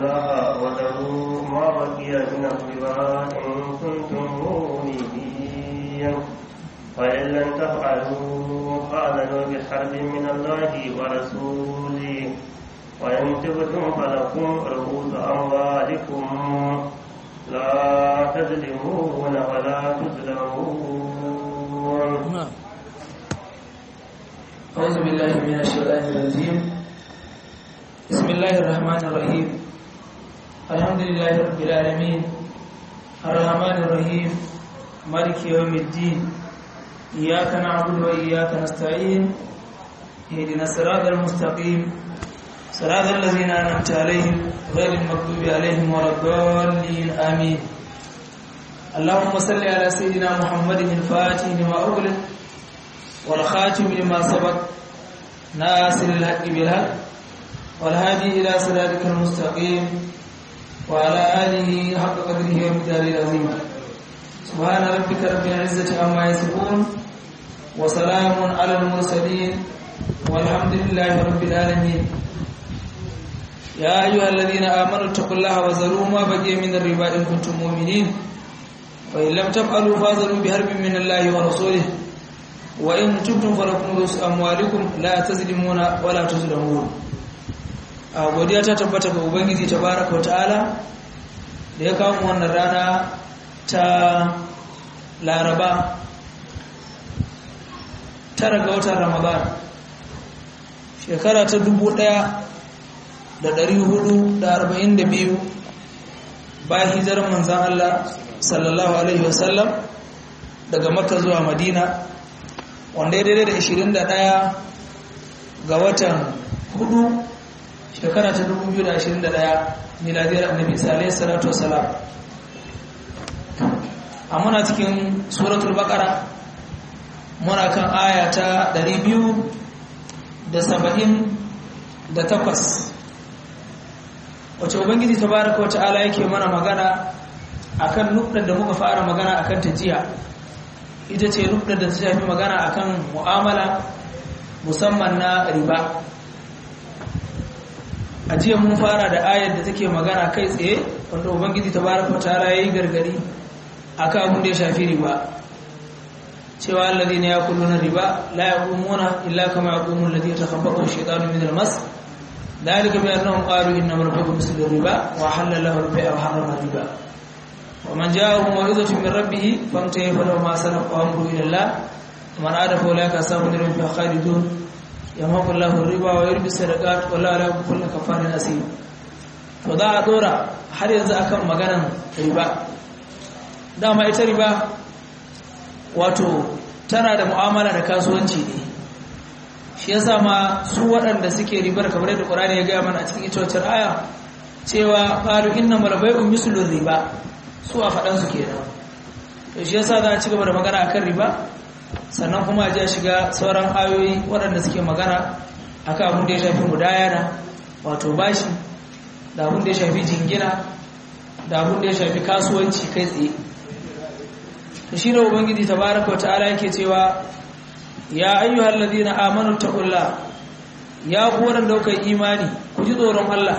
الله وذروا ما بقي من الربا إن كنتم مؤمنين فإن لم تفعلوا فأذنوا بحرب من الله ورسوله وإن تبتم فلكم رؤوس أموالكم لا تظلمون ولا تظلمون أعوذ بالله من الشيطان الرجيم بسم الله الرحمن الرحيم الحمد لله رب العالمين الرحمن الرحيم مالك يوم الدين إياك نعبد وإياك نستعين اهدنا الصراط المستقيم صراط الذين أنعمت عليهم غير المغضوب عليهم ولا الضالين آمين اللهم صل على سيدنا محمد الفاتح لما أغلق والخاتم لما سبق ناصر الحق بالحق والهادي إلى صراطك المستقيم وعلى آله حق قدره ومقداره العظيم سبحان ربك رب العزة عما يصفون وسلام على المرسلين والحمد لله رب العالمين يا أيها الذين آمنوا اتقوا الله وذروا ما بقي من الربا إن كنتم مؤمنين وإن لم تفعلوا فاذروا بحرب من الله ورسوله وإن تبتم فلكم رؤوس أموالكم لا تظلمون ولا تظلمون a godiya ta tabbata ga ubangiji tabaraka wataala da ya kawo wannan rana ta laraba tara ga watan ramadan shekara ta dubu ɗaya da ɗari hudu da arba'in da biyu bayan hijirar manzan Allah sallallahu alaihi wasallam daga makka zuwa madina wanda ya daidai da 21 ga watan hudu shekara ta 2021 miladiyar annabi sallallahu salatu wasalam a muna cikin suratul baqara muna kan aya ta 278 wace ubangiji tabaraka wata'ala yake mana magana akan nukdar da muka fara magana akan ta jiya ita ce nukdar da ta shafi magana akan mu'amala musamman na riba a jiya mun fara da ayar da take magana kai tsaye wanda ubangiji tabaraka ta'ala yayi gargadi akan abin da ya shafi riba cewa alladhina yakuluna riba la yaqumuna illa kama yaqumu alladhi yatakhabbathu ash-shaytanu min al-mas ذلك بأنهم قالوا إنما البيع مثل الربا وحل له البيع وحرم الربا ومن جاءه موعظة من ربه فانتهى فله ما سلف وأمره إلى الله ومن عاد فأولئك أصحاب النار فيها خالدون يمحق الله الربا ويربي الصدقات والله لا يحب كل كفار أثيم to za a dora har yanzu akan maganan riba dama ita riba wato tana da mu'amala da kasuwanci ne shi yasa ma su waɗanda suke ribar kamar yadda Qur'ani ya gaya mana a cikin ita aya cewa qalu innamal bay'u mislur riba su a faɗan su kenan to shi yasa za a ci gaba da magana akan riba sannan kuma a shiga sauran ayoyi waɗanda suke magana akan abin da ya shafi mudayana wato bashi da abin da ya shafi jingina da abin da ya shafi kasuwanci kai tsaye to shi da ubangiji tabaraka wa ta'ala yake cewa ya ayyuhal ladina amanu taqullah ya ku wadanda kuka imani ku ji tsoron Allah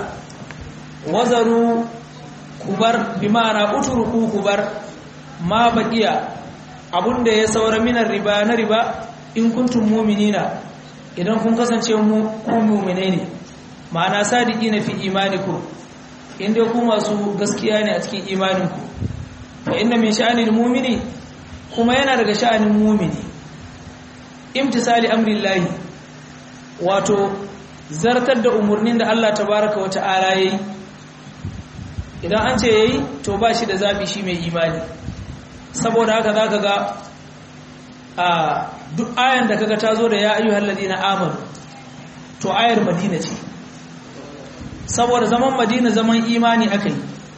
wazaru kubar bi ma'ana utruku kubar ma baqiya abunda ya saura minar riba na riba in kuntum mu'minina idan kun kasance mu ku mu'mine ne ma'ana sadiqina fi imanikum inda ku masu gaskiya ne a cikin imaninku fa inna min sha'anil mu'mini kuma yana daga sha'anin mu'mini imtisali amrillahi wato zartar da umarnin da Allah tabaraka wa ta'ala yayi idan an ce yayi to ba shi da zabi shi mai imani saboda haka zaka ga a duk ayan da kaga tazo da ya ayyuhal ladina amanu to ayar madina ce saboda zaman madina zaman imani akai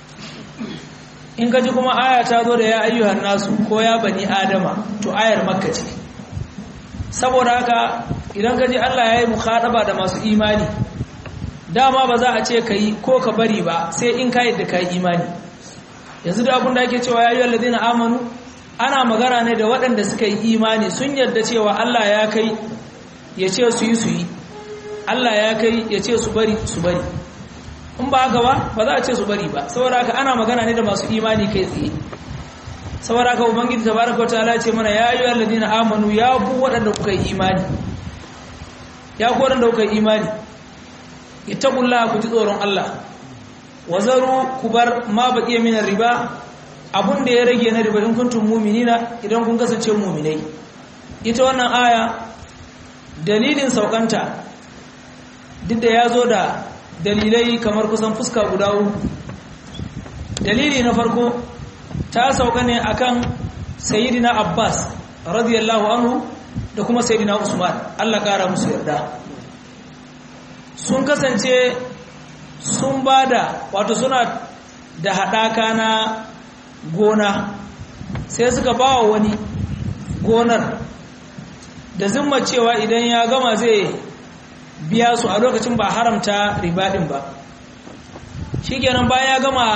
in kaji kuma aya tazo da ya ayyuhan nasu ko ya bani adama to ayar makka ce saboda haka idan ka ji Allah ya yi mukhadaba da masu imani dama ba za a ce ka yi ko ka bari ba sai in ka yadda ka yi imani yanzu da abin da ake cewa ya yi walladina amanu ana magana ne da waɗanda suka yi imani sun yarda cewa Allah ya kai ya ce su yi su yi Allah ya kai ya ce su bari su bari in ba haka ba ba za a ce su bari ba saboda haka ana magana ne da masu imani kai tsaye saboda haka ubangiji tabaraka wa ta'ala ce mana ya ayyuhal ladina amanu ya ku waɗanda kuka yi imani ya ku waɗanda kuka yi imani ittaqullaha ku ji tsoron Allah wazaru ku bar ma baqiya min riba abun da ya rage na riba in kuntum mu'minina idan kun kasance mu'minai ita wannan aya dalilin saukanta duk da ya zo da dalilai kamar kusan fuska guda uku dalili na farko ta sauka ne akan sayyidina abbas radiyallahu anhu da kuma sayyidina usman allah kara musu yarda sun kasance sun bada wato suna da haɗaka na gona sai suka ba wa wani gonar da zimma cewa idan ya gama zai biya su a lokacin ba haramta ribaɗin ba shi kenan bayan ya gama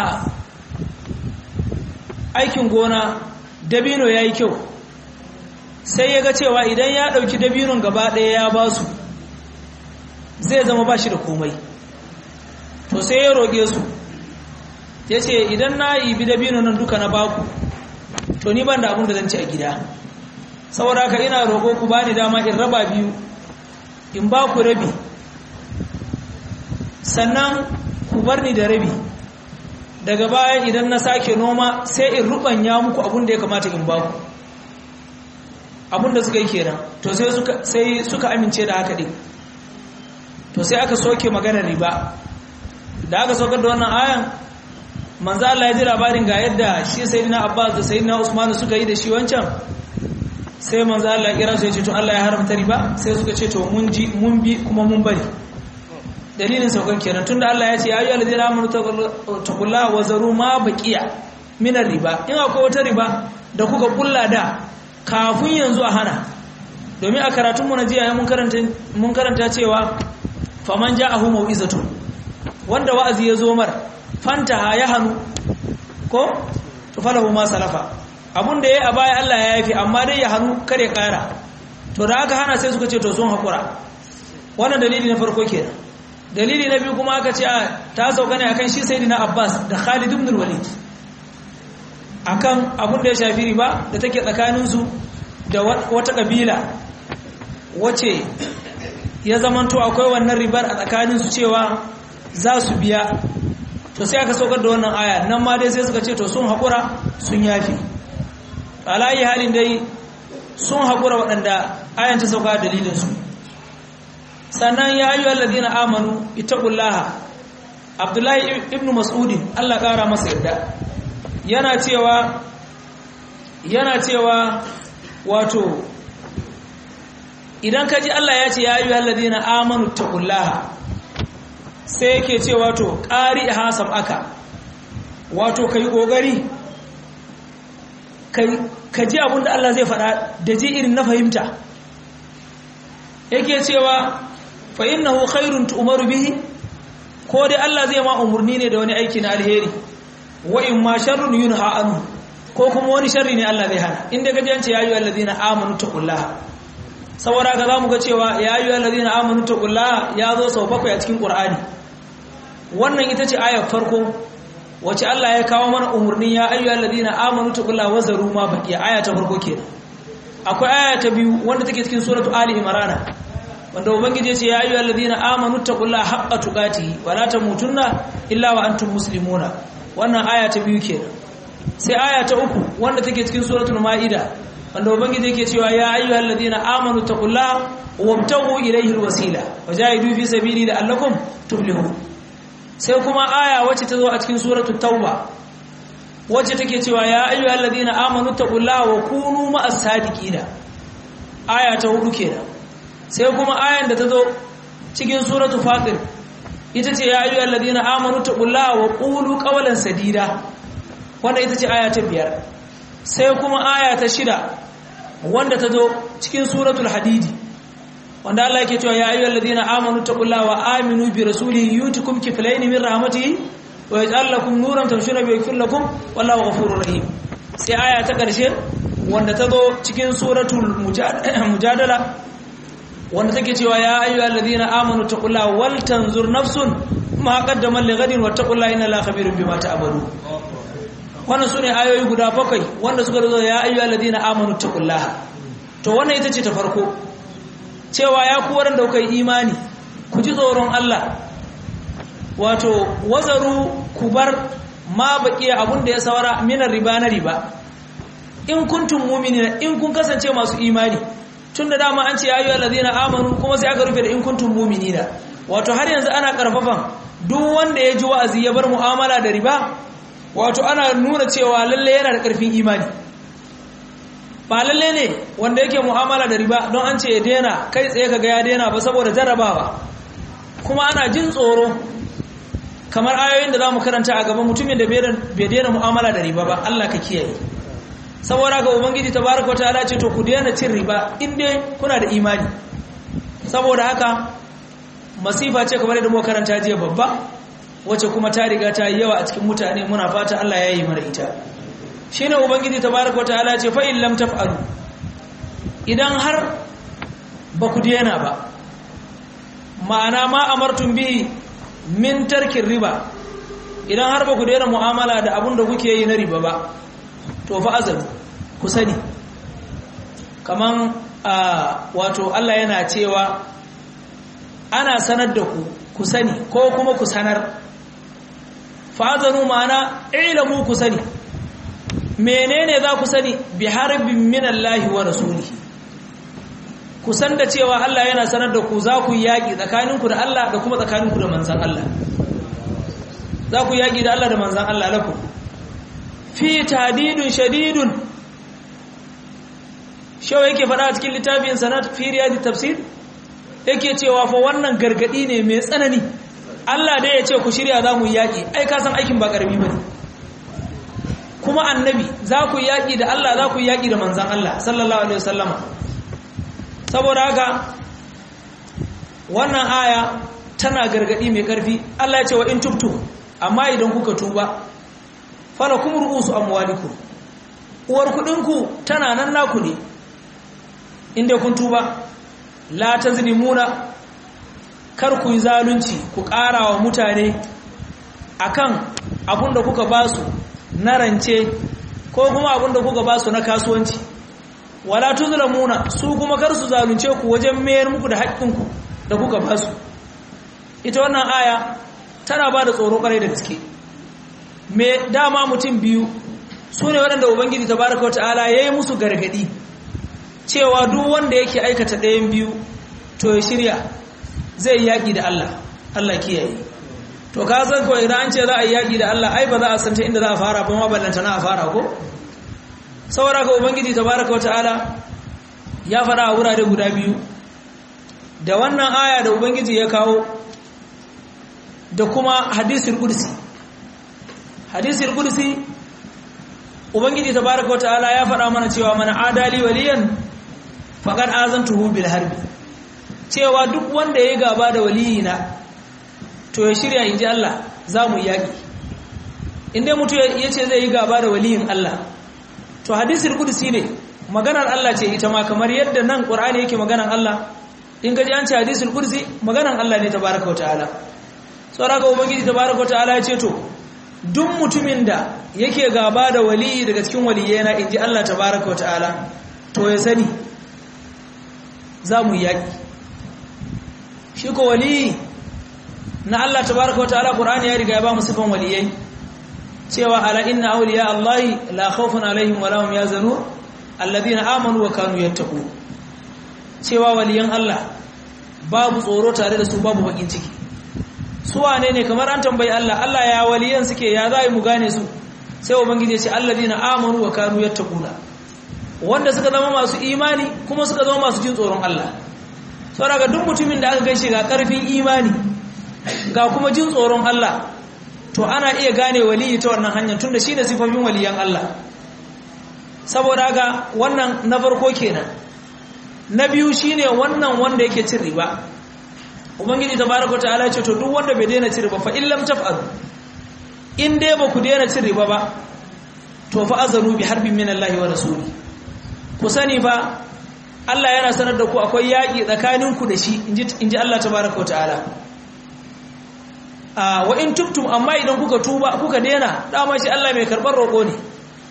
aikin gona dabino ya yi kyau sai ya ga cewa idan ya ɗauki dabinon gaba ɗaya ya ba su zai zama ba shi da komai to sai ya roƙe su ya ce idan na yi bi dabino nan duka na baku to ni ban da abin da zan ci a gida saboda haka ina roƙo ku bani dama in raba biyu in ba ku rabi sannan ku bar ni da rabi daga baya idan na sake noma sai in rubanya muku abin da ya kamata in ba ku abin da suka yi kenan to sai suka sai suka amince da haka din to sai aka soke maganar riba da aka saukar da wannan ayan manzo Allah ya ji labarin ga yadda shi sayyidina Abbas da sayyidina Usman suka yi da shi wancan sai manzo Allah kira su ya ce to Allah ya haramta riba sai suka ce to mun ji mun bi kuma mun bari dalilin saukan kenan tunda Allah ya ce ya ayyuhal ladina amanu taqullaha wa zaru ma baqiya min riba in akwai wata riba da kuka kulla da kafin yanzu a hana domin a karatun mu na jiya mun karanta mun karanta cewa faman ja'ahu mau'izatun wanda wa'azi ya zo mar fantaha ya hanu ko to falahu ma salafa abun da yayi a baya Allah ya yafi amma dai ya hanu kare kara to da aka hana sai suka ce to sun hakura wannan dalili na farko kenan dalili na biyu kuma aka ce ta sauka ne akan shi sayyidina Abbas da Khalid ibn al-Walid akan abun da ya shafi riba da take tsakanin su da wata kabila wace ya zamanto akwai wannan ribar a tsakanin su cewa za su biya to sai aka saukar da wannan aya nan ma dai sai suka ce to sun haƙura sun yafi alayi halin dai sun haƙura waɗanda ayan ta sauka dalilinsu sannan ya yi walladina amanu itaqullaha abdullahi ibn mas'udin Allah ƙara masa yadda yana cewa yana cewa wato idan ka ji Allah ya ce ya yi walladina amanu taqullaha sai yake ce wato ƙari hasam aka wato ka yi ƙoƙari ka ji abin da Allah zai faɗa da ji irin na fahimta yake cewa fa innahu khairun tu'maru bihi ko dai Allah zai ma umurni ne da wani aiki na alheri wa in ma sharrun yunha anhu ko kuma wani sharri ne Allah zai hana inda gaji an ce ya ayyuhal ladina amanu taqullaha saboda ka zamu ga cewa ya ayyuhal ladina amanu taqullaha ya zo sau bakwai a cikin Qur'ani wannan ita ce ayar farko wace Allah ya kawo mana umurnin ya ayyuhal ladina amanu taqullaha wa zaru ma baqiya aya ta farko kenan akwai aya ta biyu wanda take cikin suratu ali imran wanda ubangiji ya ce ya ayyuhal ladina amanu taqullaha haqqa tuqatihi wa la tamutunna illa wa antum muslimuna wannan aya ta biyu kenan sai aya ta uku wanda take cikin suratul maida wanda ubangiji yake cewa ya ayyuhal ladina amanu taqullaha wabtaghu ilayhi alwasila wajahidu fi sabili la'allakum tuflihun sai kuma aya wacce ta zo a cikin suratul tauba wacce take cewa ya ayyuhal ladina amanu taqullaha wa kunu ma'as sadiqina aya ta hudu kenan sai kuma ayan da ta zo cikin suratul fatir ita ce ya ayyuhal ladina amanu taqullaha wa qulu qawlan sadida wanda ita ce aya ta biyar sai kuma aya ta shida wanda ta zo cikin suratul hadidi wanda Allah yake cewa ya ayyuhal ladina amanu taqullaha wa aminu bi rasulihi yutikum kiflayn min rahmatihi wa yaj'al lakum nuran tamshuna bihi yaghfir lakum wallahu ghafurur rahim sai aya ta karshe wanda ta zo cikin suratul mujadala wanda take cewa ya ayyuhal ladina amanu taqullaha wal tanzur nafsun ma qaddaman li ghadin wattaqullaha inna allaha khabirun bima ta'malun wannan sune ayoyi guda bakwai wanda suka zo ya ayyuhal ladina amanu taqullaha to wannan ita ce ta farko cewa ya ku waɗanda kuka yi imani ku ji tsoron Allah wato wazaru ku bar ma baƙiya abun da ya saura minar riba na riba in kuntum mu'minina in kun kasance masu imani tun da dama an ce ya ayyuhal ladina amanu kuma sai aka rufe da in kuntum mu'minina wato har yanzu ana karfafan duk wanda ya ji wa'azi ya bar mu'amala da riba wato ana nuna cewa lalle yana da karfin imani ba lalle ne wanda yake mu'amala da riba don an ce ya daina kai tsaye kaga ya daina ba saboda jarrabawa kuma ana jin tsoro kamar ayoyin da za mu karanta a gaba mutumin da bai daina mu'amala da riba ba Allah ka kiyaye saboda ga ubangiji tabaraka wataala ce to ku daina cin riba in dai kuna da imani saboda haka masifa ce kamar da mu karanta jiya babba wacce kuma ta riga ta yi yawa a cikin mutane muna fata Allah ya yi mana ita shine ubangiji tabaraka wataala ce fa in lam taf'alu idan har ba ku daina ba ma'ana ma amartum bihi min tarkin riba idan har ba ku daina mu'amala da abun da kuke yi na riba ba to fa azalu ku sani kaman wato Allah yana cewa ana sanar da ku ku sani ko kuma ku sanar fa azalu ma'ana ilamu ku sani menene za ku sani bi harbin minallahi wa rasulihi ku san da cewa Allah yana sanar da ku za ku yaƙi tsakaninku da Allah da kuma tsakaninku da manzan Allah za ku yaƙi da Allah da manzan Allah lakum fi tadidun shadidun shawa yake faɗa a cikin littafin sanat fi riyadi tafsir yake cewa fa wannan gargadi ne mai tsanani Allah dai ya ce ku shirya za mu yaƙi ai ka san aikin ba ƙarami bane kuma annabi za ku yaƙi da Allah za ku yaƙi da manzan Allah sallallahu alaihi wasallama saboda haka wannan aya tana gargadi mai karfi Allah ya ce wa in tubtu amma idan kuka tuba falakum ru'usu amwalikum uwar kudinku tana nan naku ne inda kun tuba la tazlimuna kar ku yi zalunci ku ƙara wa mutane akan abun da kuka basu na rance ko kuma abun da kuka basu na kasuwanci wala tuzlamuna su kuma kar su zalunce ku wajen mayar muku da haƙƙinku da kuka ba su ita wannan aya tana ba da tsoro ƙarai da gaske me dama mutum biyu su ne waɗanda ubangiji tabaraka wa ta'ala ya yi musu gargaɗi cewa duk wanda yake aikata ɗayan biyu to ya shirya zai yaƙi da Allah Allah kiyaye to ka san kawai idan an ce za a yi yaƙi da Allah ai ba za a san ta inda za a fara ba ma ballanta na a fara ko saboda ka ubangiji tabaraka wata'ala ya fara a wurare guda biyu da wannan aya da ubangiji ya kawo da kuma hadisul qudsi hadisul qudsi ubangiji tabaraka wata'ala ya fara mana cewa mana adali waliyan faqad azantuhu bil harbi cewa duk wanda ya gaba da waliyina to ya shirya inji Allah za mu yaki inda mutu ya ce zai yi gaba da waliyin Allah to hadisul qudsi ne maganar Allah ce ita ma kamar yadda nan Qur'ani yake maganar Allah in gaji an ce hadisul qudsi maganar Allah ne tabaaraka wataala saboda ubangiji tabaaraka wataala ya ce to duk mutumin da yake gaba da waliyi daga cikin waliyena inji Allah tabaaraka wataala to ya sani za mu yaki shi ko waliyi na Allah tabaaraka wataala Qur'ani ya riga ya ba mu sifan waliyai cewa ala inna awliya allahi la khawfun alaihim wa lahum yazanun alladhina amanu wa kanu yattaqun cewa waliyan Allah babu tsoro tare da su babu bakin ciki su wane ne kamar an tambayi Allah Allah ya waliyan suke ya za mu gane su sai ubangiji ya ce alladhina amanu wa kanu yattaquna wanda suka zama masu imani kuma suka zama masu jin tsoron Allah saboda duk mutumin da aka gaishe ga karfin imani ga kuma jin tsoron Allah to ana iya gane waliyi ta wannan hanyar tunda shi da sifofin waliyan Allah saboda haka wannan na farko kenan na biyu shine wannan wanda yake cin riba ubangiji tabaraka ta'ala ce to duk wanda bai daina cin riba fa in lam taf'alu in dai ba ku daina cin riba ba to fa azanu bi harbin min Allah wa rasuli ku sani fa Allah yana sanar da ku akwai yaƙi tsakaninku da shi inji inji Allah tabaraka ta'ala wa in tubtum amma idan kuka tuba kuka dena dama shi Allah mai karbar roƙo ne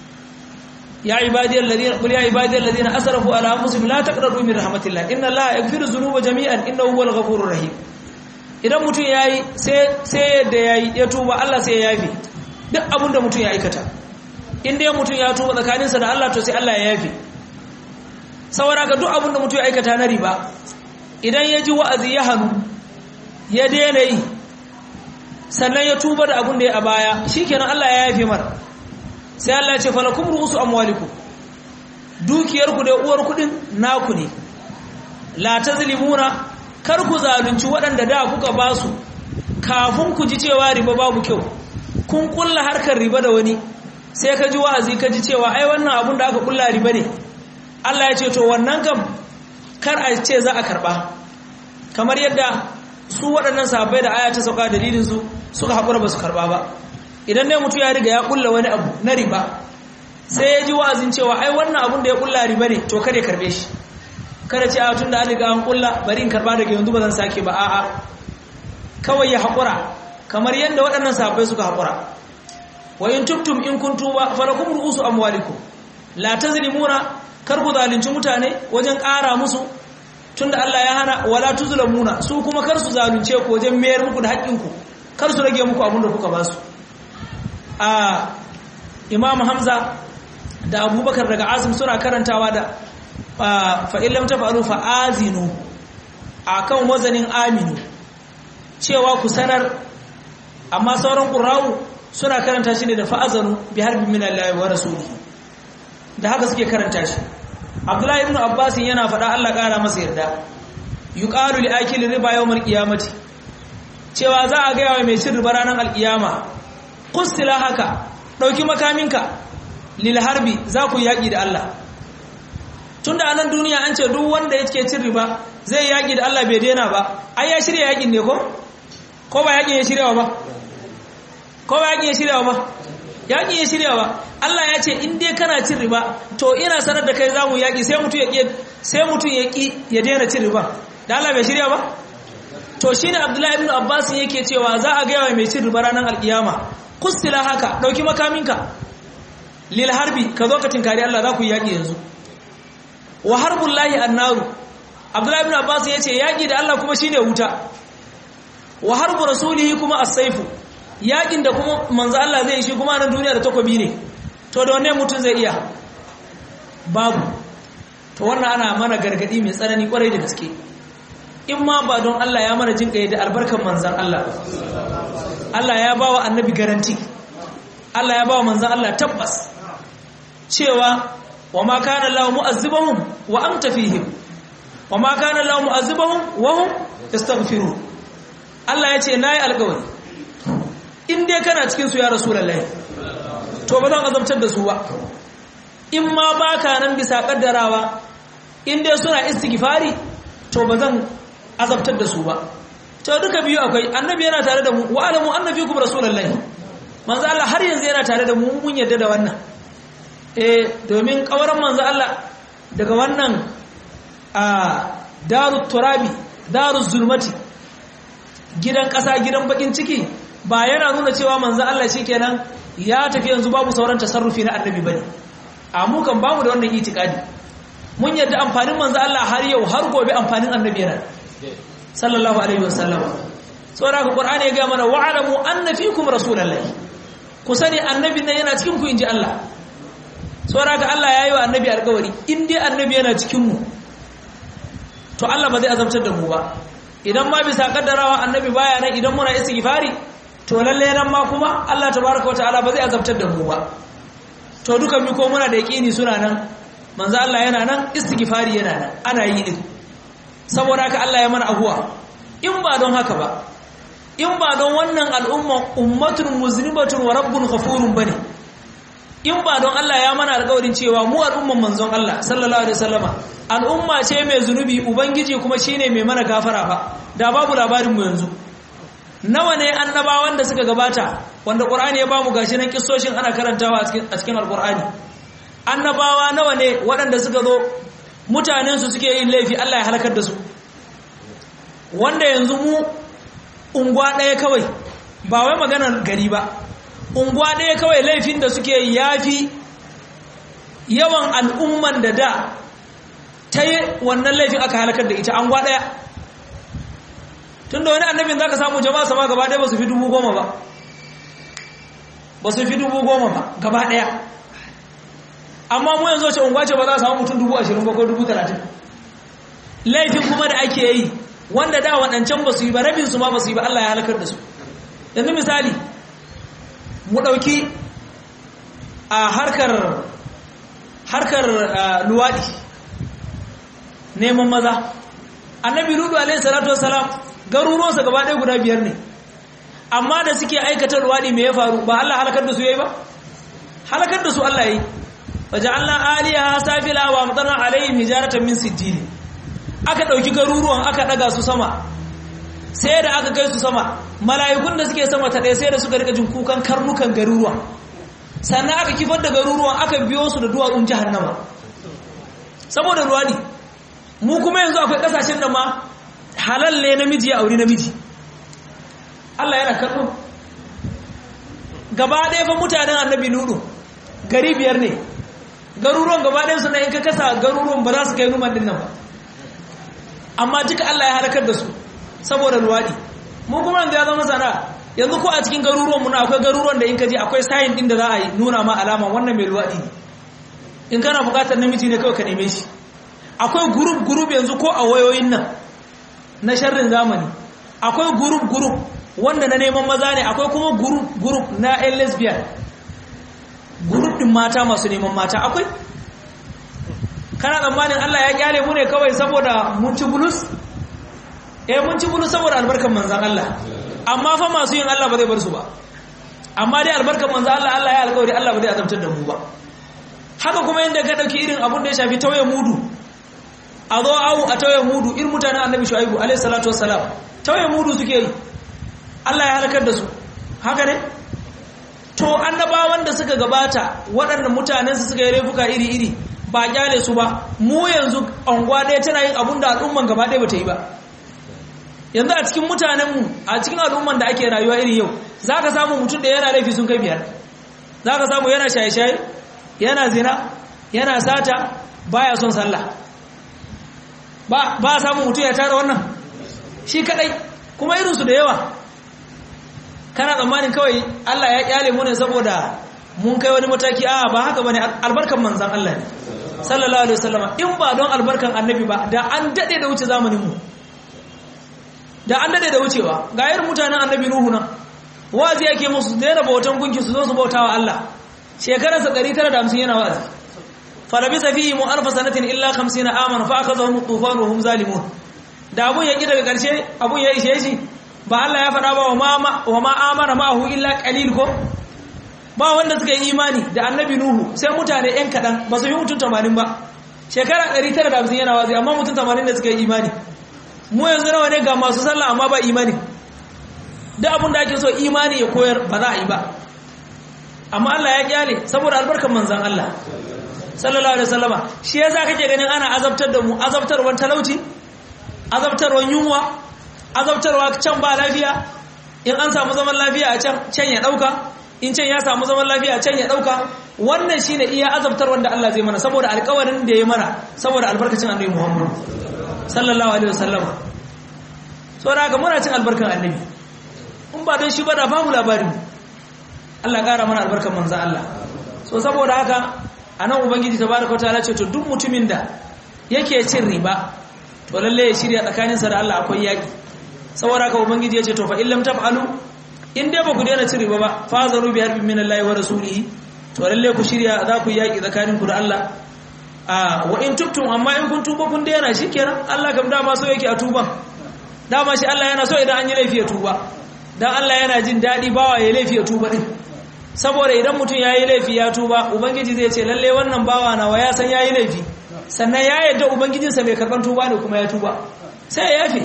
ya ibadiyal ladina qul ya ibadiyal ladina asrafu ala anfusihim la taqnatu min rahmatillah inna allaha yaghfiru dhunuba jami'an innahu huwal ghafurur rahim idan mutum yayi sai sai yadda yayi ya tuba Allah sai ya yafi duk abin da mutum ya aikata in dai mutum ya tuba tsakaninsa da Allah to sai Allah ya yafi saboda ga duk abin da mutum ya aikata na riba idan ya ji wa'azi ya hannu ya daina yi sannan ya tuba da abin da ya a baya shikenan Allah ya yafe mara sai Allah ya ce falakum ru'usu amwalikum dukiyarku da uwar kudin naku ne la tazlimuna kar ku zalunci waɗanda da kuka ba su kafin ku ji cewa riba babu kyau kun kulla harkar riba da wani sai ka ji wa'azi ka ji cewa ai wannan abun da aka kulla riba ne Allah ya ce to wannan kam kar a ce za a karba kamar yadda su waɗannan sahabbai da aya ta sauka dalilin su suka haƙura ba su karba ba idan ne mutum ya riga ya kulla wani abu na riba sai ya ji wa'azin cewa ai wannan abun da ya kulla riba ne to kada ya karbe shi kada ce a tun da an riga an kulla bari in karba daga yanzu ba zan sake ba a'a kawai ya haƙura kamar yadda waɗannan sahabbai suka haƙura wa in tubtum in kun tuba falakum ru'usu amwalikum la tazlimuna kar ku zalunci mutane wajen ƙara musu tunda Allah ya hana wala tuzlamuna su kuma kar su zalunce ku wajen mayar muku da haƙƙinku kar su rage muku abin da kuka ba su a Imam Hamza da Abubakar daga Asim suna karantawa da fa illam tafalu fa azinu akan wazanin aminu cewa ku sanar amma sauran ƙurawu suna karanta shi ne da fa'azanu bi harbin min Allah wa rasulihi da haka suke karanta shi Abdullahi ibn Abbas yana faɗa Allah ƙara masa yarda yuqalu li akili riba yawmal qiyamati cewa za a gaya wa mai cin riba ranar alƙiyama qustila haka dauki makaminka lil harbi za ku yaki da Allah tunda a nan duniya an ce duk wanda yake cin riba zai yaki da Allah bai daina ba ai ya shirya yakin ne ko ko ba yakin ya shiryawa ba ko ba yakin ya shiryawa ba yakin ya shiryawa Allah ya ce in dai kana cin riba to ina sanar da kai zamu yaki sai mutum ya ki sai mutum ya ki ya daina cin riba da Allah bai shirya ba to shine Abdullahi ibn Abbas yake cewa za a ga yawa mai cin riba ranar alkiyama kustila haka dauki makaminka lil harbi ka zo ka tinkari Allah za ku yi yaki yanzu wa harbullahi annaru Abdullahi ibn Abbas yace yaki da Allah kuma shine wuta wa harbu rasulihi kuma as-saifu yakin da kuma manzo Allah zai shi kuma nan duniya da takobi ne to da wanne mutum zai iya babu to wannan ana mana gargadi mai tsanani kwarai da gaske in ma ba don Allah ya mana jin da albarkan manzon Allah Allah ya bawa annabi garanti Allah ya bawa manzon Allah tabbas cewa wa ma kana Allah mu'azzibahum wa anta fihim wa ma kana Allah mu'azzibahum wa hum yastaghfirun Allah ya ce na yi alkawari in dai kana cikinsu ya rasu lallai to ba zan azabtar da su ba in ma ba ka nan bisa kaddarawa in dai suna istighfari to ba zan azabtar da su ba to duka biyu akwai annabi yana tare da mu wa alamu annabi kuma rasulullahi manzo Allah har yanzu yana tare da mu mun yarda da wannan eh domin kawaran manzo Allah daga wannan a darut turabi daruz zulmati gidan ƙasa gidan bakin ciki ba yana nuna cewa manzo Allah kenan ya tafi yanzu babu sauran tasarrufi na annabi bane a mu kan bamu da wannan itikadi mun yadda amfanin manzo Allah har yau har gobe amfanin annabi yana sallallahu alaihi wasallam saboda ka qur'ani ya ga mana wa'lamu anna fikum rasulullahi ku sani annabi nan yana cikin ku inji Allah saboda ka Allah yayi wa annabi alƙawari in dai annabi yana cikin mu to Allah ba zai azabtar da mu ba idan ma bisa kaddarawa annabi baya nan idan muna istighfari to lalle nan ma kuma Allah tabaaraka wataala ba zai azabtar da mu ba to dukan mi ko muna da yaqini suna nan manzo Allah yana nan istighfari yana nan ana yi din saboda haka Allah ya mana abuwa in ba don haka ba in ba don wannan al'umma ummatun muzlimatun wa rabbun ghafurun bane in ba don Allah ya mana alƙawarin cewa mu al'umman manzon Allah sallallahu alaihi wasallama al'umma ce mai zunubi ubangiji kuma shine mai mana gafara ba da babu labarin mu yanzu nawa ne annabawan da suka gabata wanda qur'ani ya bamu gashi nan kissoshin ana karantawa a cikin alqur'ani annabawa nawa ne waɗanda suka zo mutanen su suke yin laifi Allah ya halakar da su wanda yanzu mu unguwa ɗaya kawai ba wai maganar gari ba unguwa ɗaya kawai laifin da suke yafi yawan al'umman da da ta yi wannan laifin aka halakar da ita anguwa ɗaya tun da wani annabin za ka samu jama'a sama gaba ɗaya ba su fi dubu goma ba ba su fi dubu goma ba gaba ɗaya amma mu yanzu wace unguwa ce ba za a samu mutum dubu ashirin ba ko dubu talatin laifin kuma da ake yi wanda da waɗancan ba su yi ba rabinsu ma ba su yi ba Allah ya halakar da su yanzu misali mu ɗauki a harkar harkar luwaɗi neman maza annabi ludu alaihi salatu wasalam garuruwansa gaba ɗaya guda biyar ne amma da suke aikata luwaɗi me ya faru ba Allah halakar da su yayi ba halakar da su Allah yayi faja'alna aliyaha safila wa amtarna alaihim hijaratan min sijil aka dauki garuruwan aka daga su sama sai da aka kai su sama mala'ikun da suke sama ta ɗaya sai da suka rika jin kukan karnukan garuruwan sannan aka kifar da garuruwan aka biyo su da duwatsun jahannama saboda ruwani mu kuma yanzu akwai kasashen da ma halal ne namiji ya auri namiji Allah yana kallo gaba ɗaya fa mutanen annabi nudu gari biyar ne garuruwan gaba ɗaya su na in ka kasa garuruwan ba za su kai numan din nan ba amma duka Allah ya halakar da su saboda luwaɗi mu kuma yanzu ya zama sana'a yanzu ko a cikin garuruwan mu na akwai garuruwan da in ka je akwai sayin din da za a yi nuna ma alama wannan mai luwaɗi ne in kana buƙatar namiji ne kawai ka neme shi akwai group group yanzu ko a wayoyin nan na sharrin zamani akwai group group wanda na neman maza ne akwai kuma group group na yan lesbian group din mata masu neman mata akwai kana tsammanin Allah ya kyale mu ne kawai saboda mun ci bulus eh mun ci bulus saboda albarkan manzan Allah amma fa masu yin Allah ba zai bar su ba amma dai albarkan manzan Allah Allah ya alƙawari Allah ba zai azabtar da mu ba haka kuma yanda ka dauki irin abun da ya shafi tauye mudu a zo awu a tauye mudu irin mutanen annabi shu'aibu alaihi salatu wassalam tauye mudu suke yi Allah ya halakar da su haka ne to annabawan da suka gabata waɗanda mutanen su suka yi laifuka iri-iri ba kyale su ba mu yanzu anguwa ɗaya tana yin abun da al'umman gaba ɗaya bata yi ba yanzu a cikin mutanenmu a cikin al'umman da ake rayuwa iri yau za ka samu mutum da yana laifi sun kai biyar za ka samu yana shaye-shaye yana zina yana sata baya son sallah ba ba samun mutum ya tara wannan shi kadai kuma irinsu da yawa kana tsammanin kawai Allah ya kyale mu ne saboda mun kai wani mataki a ba haka bane albarkan manzan Allah ne sallallahu alaihi wasallama in ba don albarkan annabi ba da an dade da wuce zamanin mu da an dade da wucewa ga irin mutanen annabi nuhu nan wazi yake musu daina bautan gunki su zo su bautawa Allah shekararsa 950 yana wazi falabisa fihi mu alfa sanatin illa 50 amana fa akhadhahum tufan wa hum zalimun da abun ya ki daga karshe abun ya ishe shi ba Allah ya faɗa ba wa ma wa ma amana ma'ahu illa qalil ko ba wanda suka yi imani da annabi nuhu sai mutane yan kadan ba su yi mutum 80 ba shekara 950 yana wazi amma mutum 80 da suka yi imani mu yanzu nawa ne ga masu sallah amma ba imani duk abin da ake so imani ya koyar ba za a yi ba amma Allah ya kyale saboda albarkar manzan Allah sallallahu alaihi wasallama shi yasa kake ganin ana azabtar da mu azabtarwar talauci azabtarwar yunwa azabtarwa can ba lafiya in an samu zaman lafiya a can can ya dauka in can ya samu zaman lafiya a can ya dauka wannan shine iya azabtarwar da Allah zai mana saboda alƙawarin da ya mana saboda albarkacin annabi Muhammad sallallahu alaihi wasallama saboda haka muna cin albarkan annabi in ba don shi ba da bamu labarin Allah ƙara mana albarkan manzo Allah so saboda haka anan ubangiji tabaraka wataala ce to duk mutumin da yake cin riba to lalle ya shirya tsakaninsa da Allah akwai yaki saboda haka ubangiji ya ce to fa illam taf'alu in dai ba ku daina cin riba ba fa zaru bi harbin min Allah wa rasulihi to lalle ku shirya za ku yaki tsakaninku da Allah a wa in tubtum amma in kun tuba kun daina shikenan Allah kam dama so yake a tuban dama shi Allah yana so idan an yi laifi ya tuba dan Allah yana jin dadi bawa ya laifi ya tuba din saboda idan mutum yayi laifi ya tuba ubangiji zai ce lalle wannan bawa nawa ya san yayi laifi sannan ya yadda ubangijinsa mai karban tuba ne kuma ya tuba sai ya yafe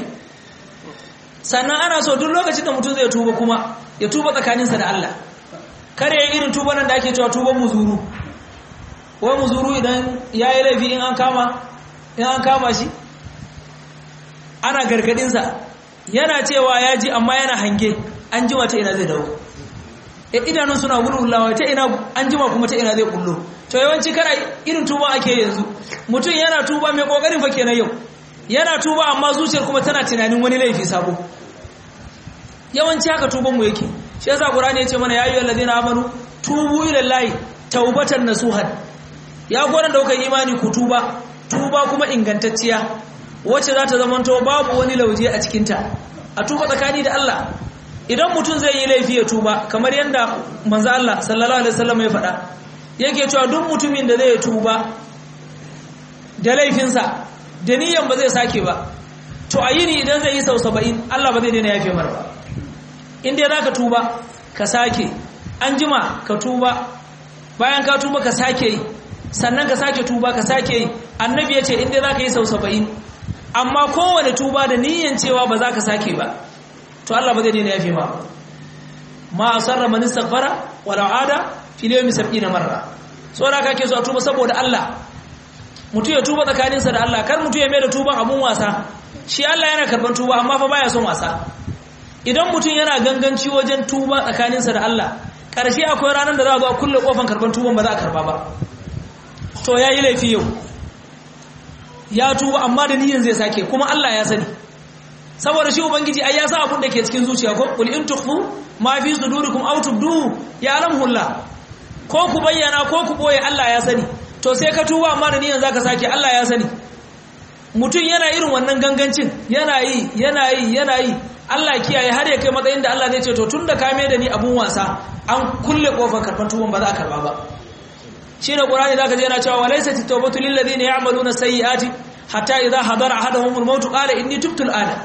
sannan ana so duk lokacin da mutum zai tuba kuma ya tuba tsakaninsa da Allah kare ya irin tuba nan da ake cewa tuban muzuru wai muzuru idan yayi laifi in an kama in an kama shi ana gargadinsa yana cewa ya ji amma yana hange an jima ta ina zai dawo e idanun suna wulwulawa ta ina an jima kuma ta ina zai kullo to yawanci kana irin tuba ake yanzu mutum yana tuba mai kokarin fa kenan yau yana tuba amma zuciyar kuma tana tunanin wani laifi sabo yawanci haka tuban mu yake shi yasa qur'ani ya ce mana ya ayyuhal ladina amanu tubu ila llahi taubatan nasuhan ya gwaran da kuka imani ku tuba tuba kuma ingantacciya wacce za ta zamanto babu wani lauje a cikinta a tuba tsakani da Allah idan mutum zai yi laifi ya tuba kamar yadda manzo Allah sallallahu alaihi wasallam ya faɗa yake cewa duk mutumin da zai tuba da laifinsa da niyan ba zai sake ba to a yini idan zai yi sau saba'in Allah ba zai daina yafe mar ba in dai zaka tuba ka sake an jima ka tuba bayan ka tuba ka sake yi sannan ka sake tuba ka sake yi annabi ya ce in dai zaka yi sau saba'in amma kowane tuba da niyan cewa ba za ka sake ba to Allah ba zai daina yafe ma ma asarra man istaghfara wala ada fi yawmi 70 marra so da kake so a tuba saboda Allah mutu ya tuba tsakaninsa da Allah kar mutu ya mai da tuban abun wasa shi Allah yana karban tuba amma fa baya son wasa idan mutum yana ganganci wajen tuba tsakaninsa da Allah karshe akwai ranar da za a zo a kulle kofan karban tuban ba za a karba ba to yayi laifi yau ya tuba amma da niyyar zai sake kuma Allah ya sani saboda shi ubangiji ai ya san abin da ke cikin zuciya ko qul in tukhfu ma fi sudurikum aw tubdu ya'lamuhu Allah ko ku bayyana ko ku boye Allah ya sani to sai ka tuba amma da niyyar zaka sake Allah ya sani mutum yana irin wannan gangancin yana yi yana yi yana yi Allah kiyaye har ya kai matsayin da Allah zai ce to tunda ka mai da ni abun wasa an kulle kofar karban tuban ba za a karba ba shine qur'ani zaka je yana cewa walaysa tawbatu lil ladina ya'maluna sayyi'ati hatta idha hadara ahaduhum al-maut qala inni tubtu al-ana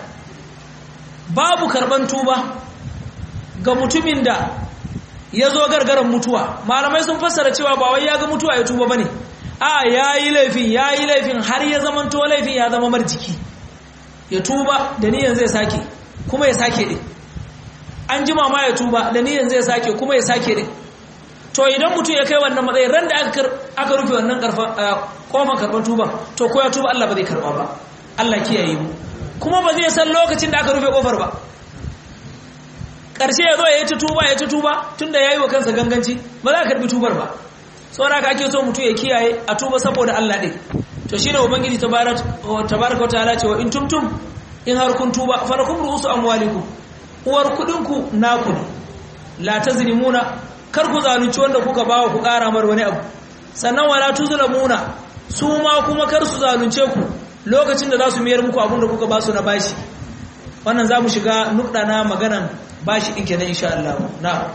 babu karban tuba ga mutumin da ya zo gargaran mutuwa malamai sun fassara cewa ba wai ya ga mutuwa ya tuba bane a yayi laifin yayi laifin har ya zama to laifin ya zama marjiki ya tuba da niyan zai sake kuma ya sake din an jima ma ya tuba da niyan zai sake kuma ya sake din to idan mutum ya kai wannan matsayin ran da aka rufe wannan kofar karban tuba to ko ya tuba Allah ba zai karba ba Allah kiyaye mu kuma ba zai san lokacin da aka rufe kofar ba ƙarshe ya zo ya yi ta tuba ya ta tuba tun da ya yi wa kansa ganganci ba za a karbi tubar ba saboda ka ake so mutum ya kiyaye a tuba saboda Allah ɗin to shi ne ubangiji tabaraka wa ta'ala cewa in tumtum in har kun tuba falakum ru'usu amwalikum uwar kuɗinku naku ne la tazlimuna kar ku zalunci wanda kuka bawa ku ƙara mar wani abu sannan wala tuzlamuna su ma kuma kar su zalunce ku lokacin da za su miyar muku abin da kuka ba su na bashi wannan za mu shiga nukɗa na maganan bashi ɗin kenan insha Allah na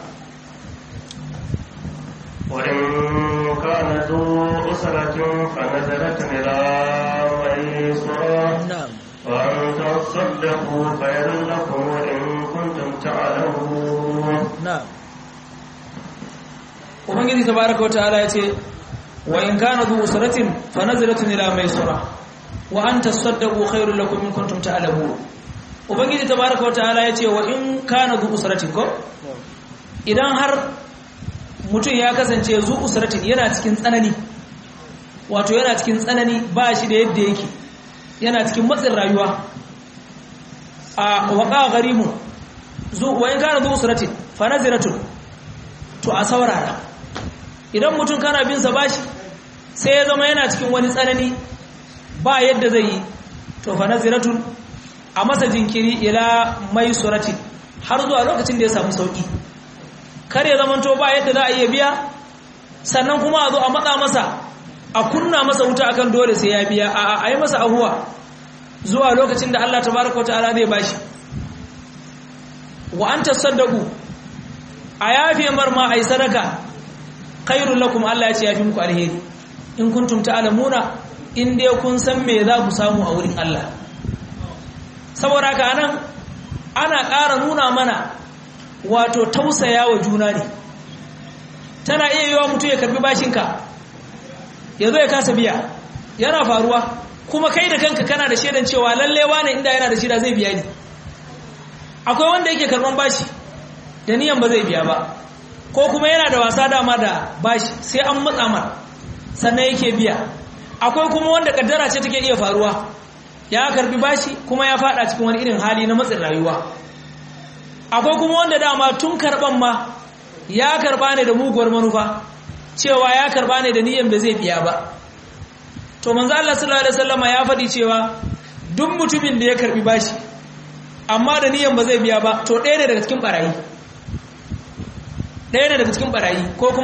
وإن كان ذو أسرة فنزلت إلى ميسرة na'am وأن تصدقوا خير لكم إن كنتم تعلمون na'am ubangiji tabaraka wataala yace wa in kana dhu usratin fanazratun ila maisura wa an tasaddaqu khairul lakum in kuntum ta'lamun ubangiji tabaraka wataala yace wa in kana dhu usratin ko idan har mutum ya kasance zu usratin yana cikin tsanani wato yana cikin tsanani ba shi da yadda yake yana cikin matsin rayuwa a waqa gharimun zu wa in kana dhu usratin fanazratun to a saurara idan mutum kana bin sa bashi sai ya zama yana cikin wani tsanani ba yadda zai yi to fa naziratun a masa jinkiri ila mai surati har zuwa lokacin da ya samu sauki kar ya zama to ba yadda za a iya biya sannan kuma a zo a matsa masa a kunna masa wuta akan dole sai ya biya a a yi masa ahuwa zuwa lokacin da Allah tabaraka wa ta'ala zai bashi wa anta saddaqu a yafe marma a yi sadaka khairun lakum Allah ya ce yafi muku alheri in kuntum ta'lamuna in dai kun san me za ku samu a wurin Allah saboda haka anan ana ƙara nuna mana wato tausaya wa juna ne tana iya yiwa mutum ya karbi bashinka ya zo ya kasa biya yana faruwa kuma kai da kanka kana da shaidan cewa lallewa ne inda yana da shida zai biya ni akwai wanda yake karban bashi da niyan ba zai biya ba ko kuma yana da wasa dama da bashi sai an matsa mar sannan yake biya akwai kuma wanda kaddara ce take iya faruwa ya karbi bashi kuma ya fada cikin wani irin hali na matsin rayuwa akwai kuma wanda dama tun karban ma ya karba ne da muguwar manufa cewa ya karba ne da niyyar da zai biya ba to manzo Allah sallallahu alaihi wasallama ya faɗi cewa duk mutumin da ya karbi bashi amma da niyyar ba zai biya ba to ɗaya ne daga cikin barayi ɗaya ne daga cikin barayi ko kuma